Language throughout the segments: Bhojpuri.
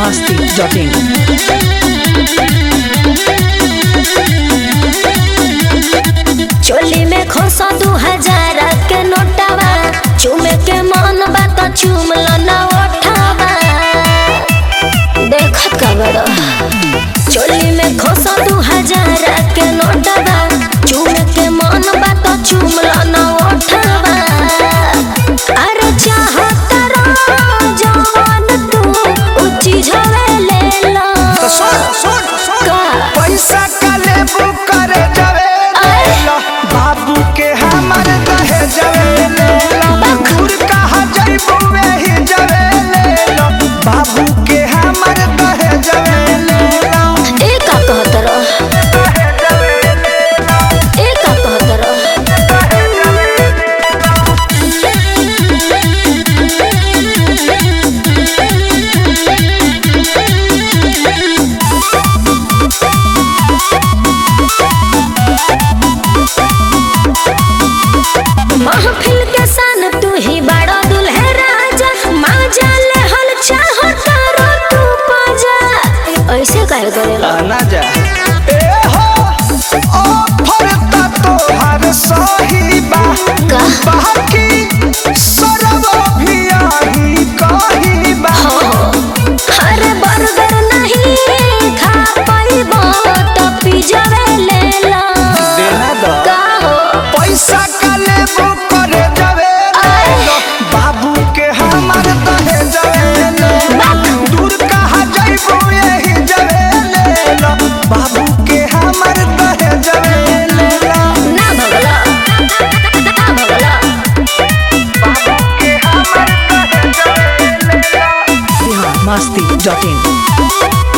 masti.in. चोली में खोसा दू हजार के नोटावा चूमे के मन बा तो चूम लो ना ओठावा देखत का बड़ा चोली में खोसा दू हजार के नोटावा चूमे के मन बा तो चूम लो ना ओठावा अरे चाहत रहो जवान तू ऊंची झवे ले लो तो सुन सुन सुन का पैसा का लेबू करे जावे ले लो बाबू के हमर दहे जावे ले लो दूर कहा जाइबू वही जावे ले लो बाबू के हमर दहे जावे ले लो ए का कहत रहो दहे जावे ले लो ए का कहत रहो दहे जावे ले लो महफिल के सन तू ही बड़ा दुल्हे राजा माजा ले हल चाहो तारो तू पाजा ऐसे काहे करेला ना जा ए हो ऑफर ता तोहर सही बा का? बाकी सरब भी आही कही बा अरे बर्गर नहीं खा पाइबो तो पिज्जा ले ला देना दो का हो पैसा का लेबू करे जावे ले लो बाबू के हमर दहे जावे ले लो दूर कहा जाइबू यही जावे ले लो बाबू के हमर दहे जावे ले लो ना भगला ना भगला बाबू के हमर दहे जावे ले लो Bihar masti.in.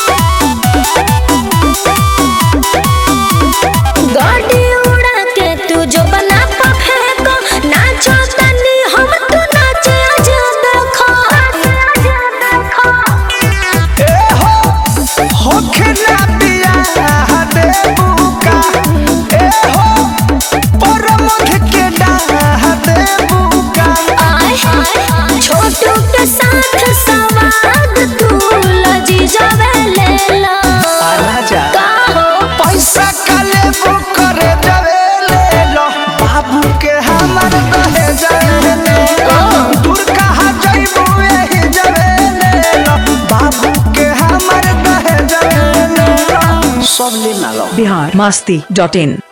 गाड़ी उड़ा के तू जो बना पा फेंको नाचो तनी हम तू नाचे आजा देखो आजा देखो ए हो होखना बियाह देबू का ए हो परमध के डाह देबू का आय छोटू के साथ सवाद तू लजी जावे ले ला आना जा का हो पैसा का लेबू करे जावे ले लो बाबू के हमर दहे जावे ले लो दूर कहा जाइबू यही जावे ले लो बाबू के हमर दहे जावे ले लो सब ले ना लो Bihar masti.in.